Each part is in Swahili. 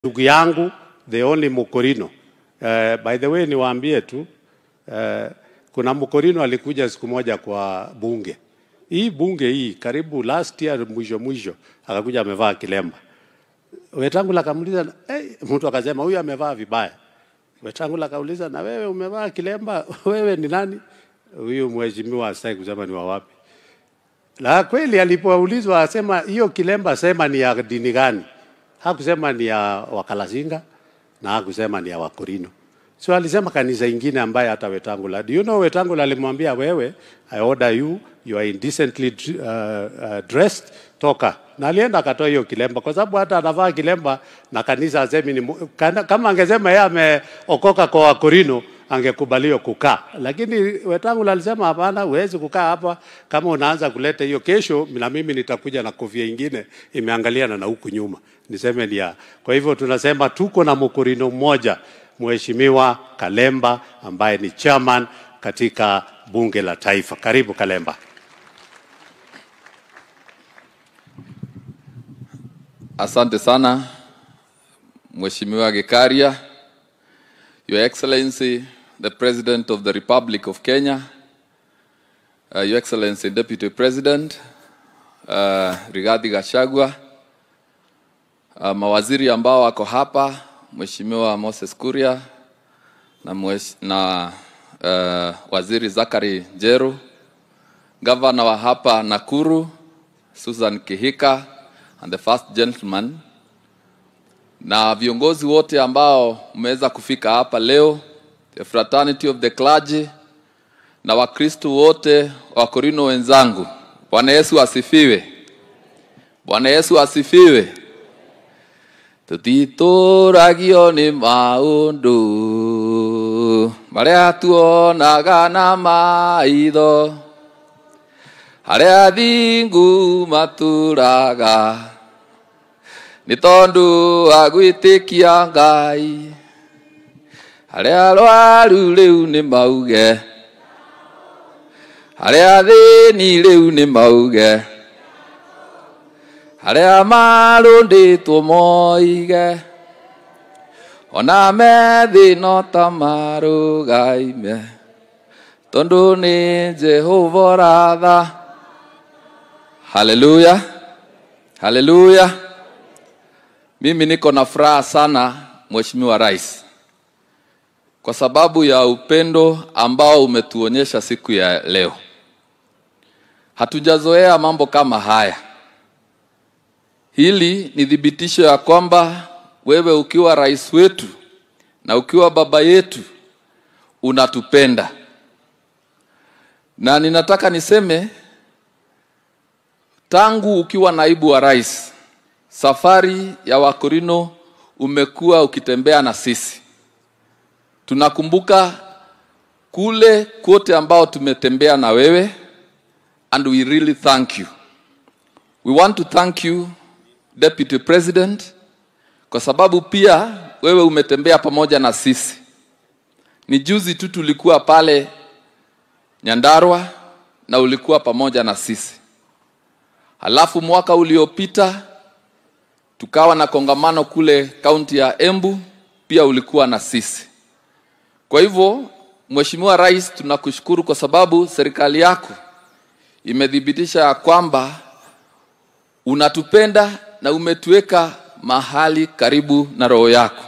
ndugu yangu the only Mukorino. Uh, by the way niwaambie tu uh, kuna Mukorino alikuja siku moja kwa bunge hii bunge hii karibu last year mwisho mwisho akakuja amevaa kilemba. Wetangula akamuuliza hey, mtu akasema huyu amevaa vibaya. Wetangula akauliza na wewe umevaa kilemba, wewe ni nani? Huyu mheshimiwa asitaki kusema ni wa wapi. La kweli alipoulizwa asema hiyo kilemba sema ni ya dini gani? Hakusema ni ya Wakalasinga na hakusema ni ya Wakorino. So alisema kanisa ingine ambaye hata Wetangula. Do you know Wetangula alimwambia wewe, I order you, you are indecently uh, uh, dressed, toka. Na alienda akatoa hiyo kilemba kwa sababu hata anavaa kilemba na kanisa asemi ni mu- kana- kama angesema yeye ameokoka kwa Wakorino angekubaliwa kukaa, lakini Wetangula alisema hapana, huwezi kukaa hapa kama unaanza kuleta hiyo. Kesho na mimi nitakuja na kofia ingine imeangaliana na huku nyuma, niseme ni ya. Kwa hivyo tunasema tuko na Mkorino mmoja, Mheshimiwa Kalemba ambaye ni chairman katika bunge la taifa. Karibu Kalemba. Asante sana Mheshimiwa Gikaria, Your Excellency the President of the Republic of Kenya, uh, Your Excellency Deputy President uh, Rigathi Gachagua, uh, mawaziri ambao wako hapa, Mheshimiwa Moses Kuria na, mwesh, na uh, Waziri Zakari Njeru, Gavana wa hapa Nakuru Susan Kihika and the first gentleman na viongozi wote ambao mmeweza kufika hapa leo, the fraternity of the clergy na Wakristo wote wa Korino wenzangu. Bwana Yesu asifiwe. Bwana Yesu asifiwe. tutitũragio nĩ maũndũ marĩa tuonaga na maitho harĩa athingu matũraga nĩ tondũ wa gwĩtĩkia ngai harĩa arwaru rĩu nĩ mauge harĩa athĩni rĩu nĩ mauge harĩa marũndĩtwo moige ona methĩ no ta marũgaime tondũ nĩ jehova ratha haleluya haleluya mimi niko na furaha sana mheshimiwa rais kwa sababu ya upendo ambao umetuonyesha siku ya leo hatujazoea mambo kama haya hili ni thibitisho ya kwamba wewe ukiwa rais wetu na ukiwa baba yetu unatupenda na ninataka niseme tangu ukiwa naibu wa rais safari ya wakorino umekuwa ukitembea na sisi tunakumbuka kule kote ambao tumetembea na wewe and we really thank you we want to thank you deputy president kwa sababu pia wewe umetembea pamoja na sisi ni juzi tu tulikuwa pale nyandarwa na ulikuwa pamoja na sisi halafu mwaka uliopita tukawa na kongamano kule kaunti ya embu pia ulikuwa na sisi kwa hivyo mheshimiwa rais tunakushukuru kwa sababu serikali yako imethibitisha ya kwamba unatupenda na umetuweka mahali karibu na roho yako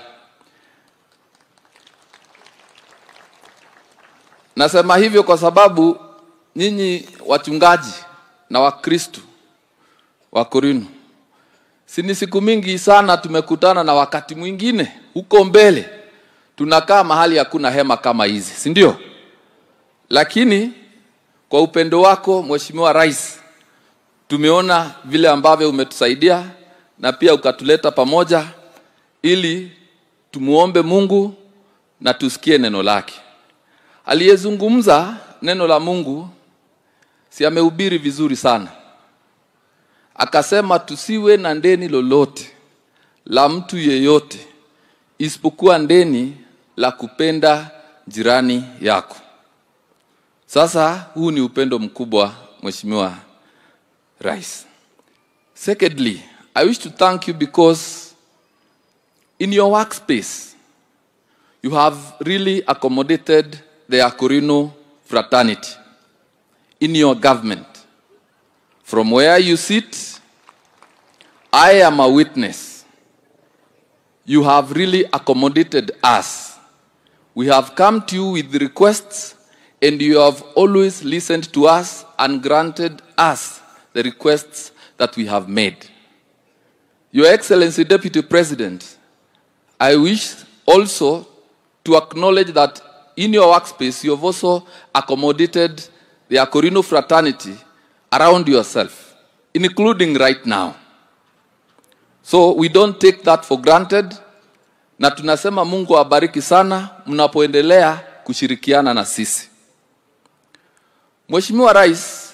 nasema hivyo kwa sababu nyinyi wachungaji na wakristu wa korino si ni siku mingi sana tumekutana na wakati mwingine huko mbele tunakaa mahali hakuna hema kama hizi si ndio lakini kwa upendo wako mheshimiwa rais tumeona vile ambavyo umetusaidia na pia ukatuleta pamoja ili tumuombe mungu na tusikie neno lake aliyezungumza neno la mungu si amehubiri vizuri sana akasema tusiwe na ndeni lolote la mtu yeyote isipokuwa ndeni la kupenda jirani yako sasa huu ni upendo mkubwa mheshimiwa rais secondly i wish to thank you because in your workspace, you have really accommodated the Akurino fraternity in your government. From where you sit, I am a witness. You have really accommodated us. We have come to you with requests, and you have always listened to us and granted us the requests that we have made. Your Excellency, Deputy President, I wish also to acknowledge that in your workspace, you have also accommodated the Akorino fraternity around yourself, including right now. So we don't take that for granted, na tunasema Mungu awabariki sana mnapoendelea kushirikiana na sisi. Mheshimiwa Rais,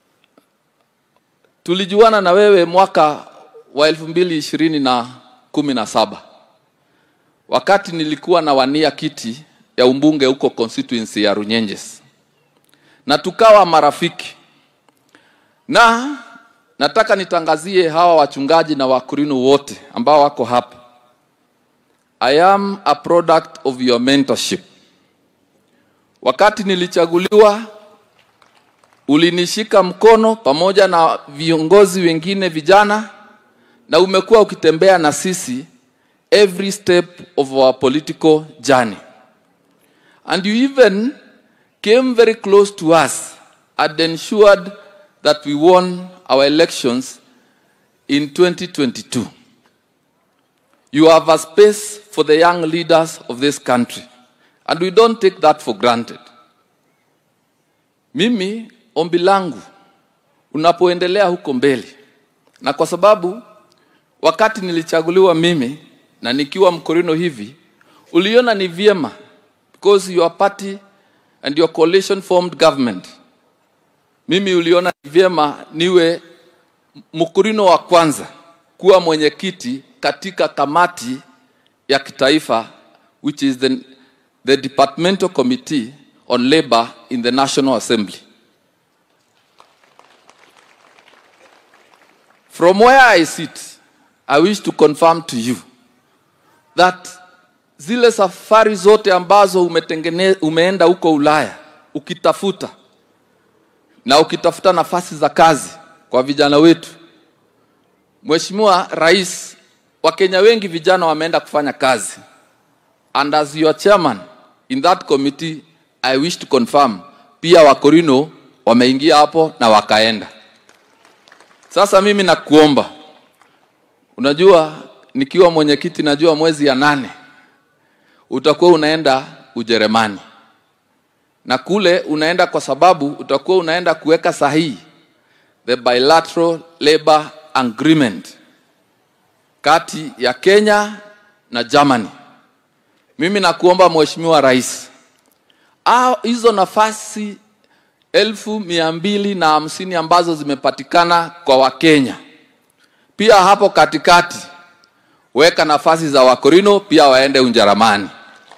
tulijuana na wewe mwaka wa elfu mbili ishirini na kumi na saba wakati nilikuwa na wania kiti ya umbunge huko constituency ya Runyenjes, na tukawa marafiki, na nataka nitangazie hawa wachungaji na wakurino wote ambao wako hapa, I am a product of your mentorship. Wakati nilichaguliwa ulinishika mkono pamoja na viongozi wengine vijana, na umekuwa ukitembea na sisi every step of our political journey. And you even came very close to us and ensured that we won our elections in 2022. You have a space for the young leaders of this country, and we don't take that for granted. Mimi ombi langu unapoendelea huko mbele, na kwa sababu wakati nilichaguliwa mimi na nikiwa mkorino hivi, uliona ni vyema because your party and your coalition formed government. Mimi uliona ni vyema niwe mkurino wa kwanza kuwa mwenyekiti katika kamati ya kitaifa which is the, the departmental committee on labor in the National Assembly. From where I sit, I wish to confirm to you that zile safari zote ambazo umetengene, umeenda huko Ulaya ukitafuta na ukitafuta nafasi za kazi kwa vijana wetu, Mheshimiwa Rais, Wakenya wengi vijana wameenda kufanya kazi, and as your chairman in that committee I wish to confirm pia Wakorino wameingia hapo na wakaenda. Sasa mimi nakuomba, unajua nikiwa mwenyekiti najua mwezi ya nane utakuwa unaenda Ujerumani, na kule unaenda kwa sababu utakuwa unaenda kuweka sahihi the bilateral labor agreement kati ya Kenya na Germany. Mimi nakuomba Mheshimiwa Rais, au hizo nafasi elfu mia mbili na hamsini ambazo zimepatikana kwa Wakenya, pia hapo katikati weka nafasi za Wakorino pia waende Ujerumani.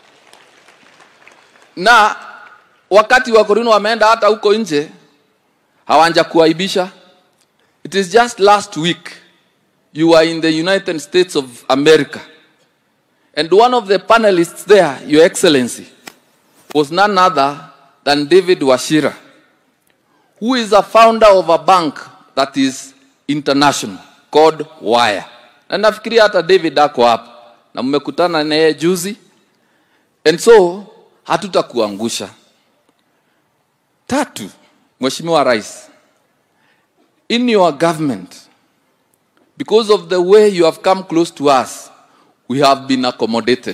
Na wakati Wakorino wameenda hata huko nje hawanja kuaibisha. It is just last week you were in the United States of America and one of the panelists there, Your Excellency, was none other than David Washira, who is a founder of a bank that is international called Wire na nafikiria hata David ako hapa na mmekutana naye juzi, and so hatutakuangusha. Tatu, Mheshimiwa Rais, in your government, because of the way you have come close to us, we have been accommodated.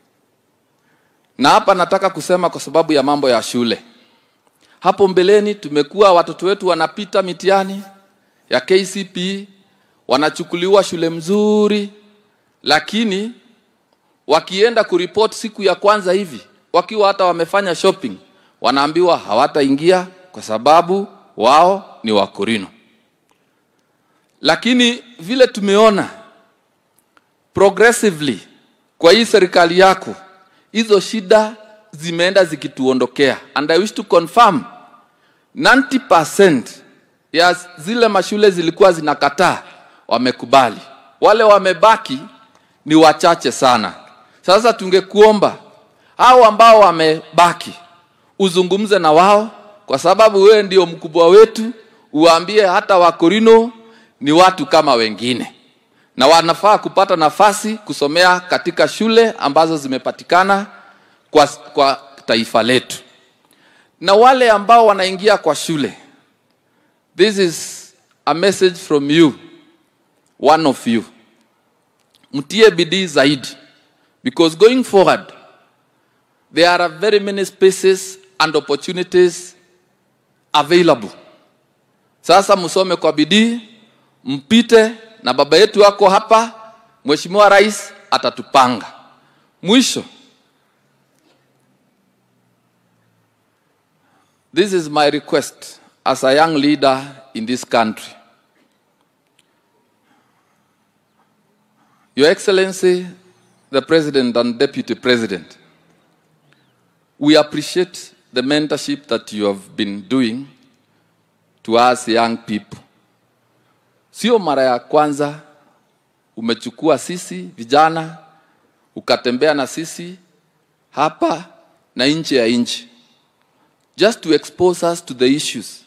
Na hapa nataka kusema kwa sababu ya mambo ya shule. Hapo mbeleni tumekuwa watoto wetu wanapita mitihani ya KCPE wanachukuliwa shule mzuri, lakini wakienda kuripoti siku ya kwanza hivi, wakiwa hata wamefanya shopping, wanaambiwa hawataingia kwa sababu wao ni Wakorino. Lakini vile tumeona progressively kwa hii serikali yako, hizo shida zimeenda zikituondokea, and I wish to confirm 90% ya zile mashule zilikuwa zinakataa wamekubali. Wale wamebaki ni wachache sana. Sasa tungekuomba hao ambao wamebaki uzungumze na wao, kwa sababu wewe ndio mkubwa wetu, uwaambie hata Wakorino ni watu kama wengine na wanafaa kupata nafasi kusomea katika shule ambazo zimepatikana kwa, kwa taifa letu. Na wale ambao wanaingia kwa shule, this is a message from you, one of you, mtie bidii zaidi because going forward there are very many spaces and opportunities available. Sasa msome kwa bidii, mpite na baba yetu wako hapa, Mheshimiwa Rais atatupanga. Mwisho, this is my request as a young leader in this country. Your Excellency, the President and Deputy President, we appreciate the mentorship that you have been doing to us young people. Sio mara ya kwanza umechukua sisi vijana ukatembea na sisi hapa na nje ya nchi just to expose us to the issues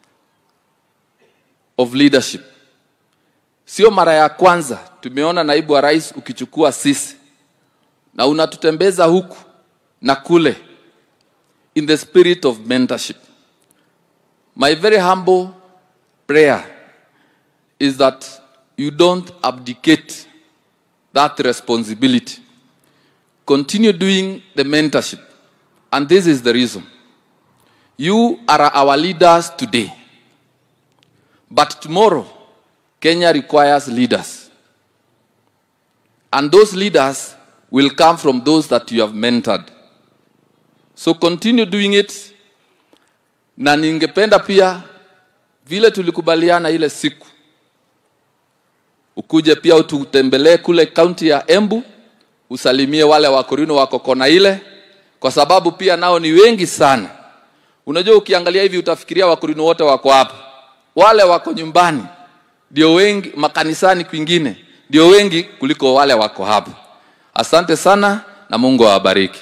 of leadership. Sio mara ya kwanza tumeona naibu wa rais ukichukua sisi na unatutembeza huku na kule in the spirit of mentorship. My very humble prayer is that you don't abdicate that responsibility. Continue doing the mentorship. And this is the reason. You are our leaders today. But tomorrow, Kenya requires leaders. And those leaders will come from those that you have mentored. So continue doing it. Na ningependa pia vile tulikubaliana ile siku ukuje pia ututembelee kule kaunti ya Embu, usalimie wale wakorino wako kona ile, kwa sababu pia nao ni wengi sana. Unajua, ukiangalia hivi utafikiria wakorino wote wako hapa, wale wako nyumbani ndio wengi, makanisani kwingine ndio wengi kuliko wale wako hapa. Asante sana na Mungu awabariki.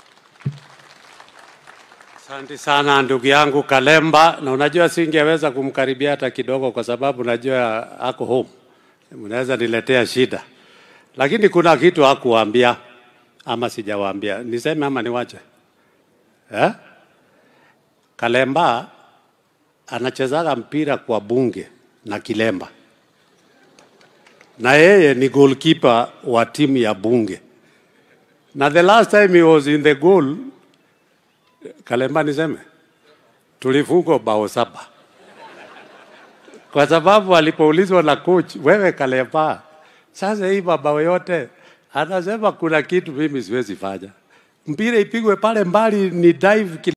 Asante sana ndugu yangu Kalemba, na unajua singeweza kumkaribia hata kidogo, kwa sababu najua ako home, mnaweza niletea shida, lakini kuna kitu hakuwaambia ama sijawaambia, niseme ama niwache eh? Kalemba anachezaga mpira kwa bunge na Kilemba, na yeye ni goalkeeper wa timu ya bunge, na the last time he was in the goal Kalemba niseme tulifungwa bao saba kwa sababu alipoulizwa na coach, wewe Kalemba, sasa hii mabao yote, anasema kuna kitu mimi siwezi fanya, mpira ipigwe pale mbali ni dive